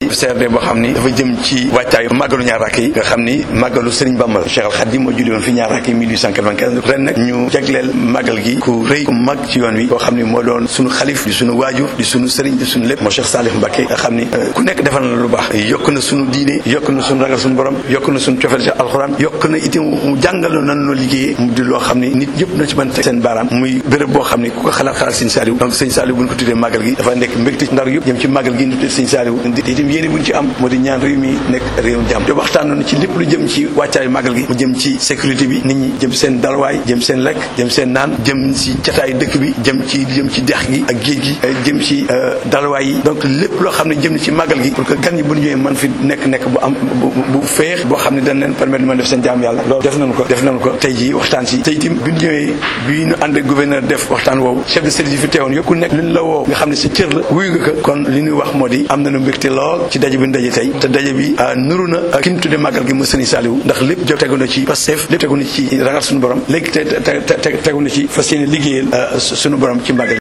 CRD boo xam ni dafa jëm ci wàccaayu màggalu ñaar rakk yi nga xam ni màggalu Serigne Bamba Cheikh Al Khadim moo julli woon fi ñaar rakk yi 1895 ren nag ñu jagleel màggal gi ku rëy ku mag ci yoon wi koo xam ni moo doon suñu xalif di suñu waajur di suñu sëriñ di suñu lépp moo Cheikh Salif Mbacké nga xam ni ku nekk defal na lu baax yokk na suñu diine yokk na suñu ragal suñu borom yokk na suñu cofeel ci alxuraan yokk na itam mu jàngal nan noo liggéeyee mu di loo xam ni nit yëpp na ci mën teg seen baaraam muy béréb boo xam ni ku ko xalaat xalaat sëñ Saliou donc sëñ Saliou bu ñu ko tuddee màggal gi dafa nekk mbégte ndar yëpp jëm ci màggal gi ñu tuddee sëñ Saliou itam yéene bu ñu ci am moo di ñaan réew mi nekk réewum jàmm te waxtaan nañu ci lépp lu jëm ci wàccaayu màggal gi mu jëm ci sécurité bi nit ñi jëm seen dalwaay jëm seen lekk jëm seen naan jëm ci cataayu dëkk bi jëm ci jëm ci dex gi ak géej gi jëm ci dalwaay yi donc lépp loo xam ne jëm ci màggal gi pour que gan ñi bu ñu ñëwee man fi nekk nekk bu am bu féex boo xam ne dañ leen permettre mën def seen jaam yàlla loolu def nañu ko def nañu ko tey jii waxtaan si tey itam bi ñu ñëwee bi ñu ànd ak gouverneur def waxtaan woowu chef de service yi fi teewoon yëpp ku nekk liñ la woo nga xam ne sa cër la wuyu nga ko kon li ñuy wax moo di am nañu mbégte lool ci daje bi ñu daje tey te daje bi nuru na ki ñu tuddee màggal gi mu sëriñ Saliou ndax lépp jo tegu na ci Pastef lépp tegu na ci ragal suñu borom léegi te te tegu na ci fas yéene liggéeyal suñu borom ci màggal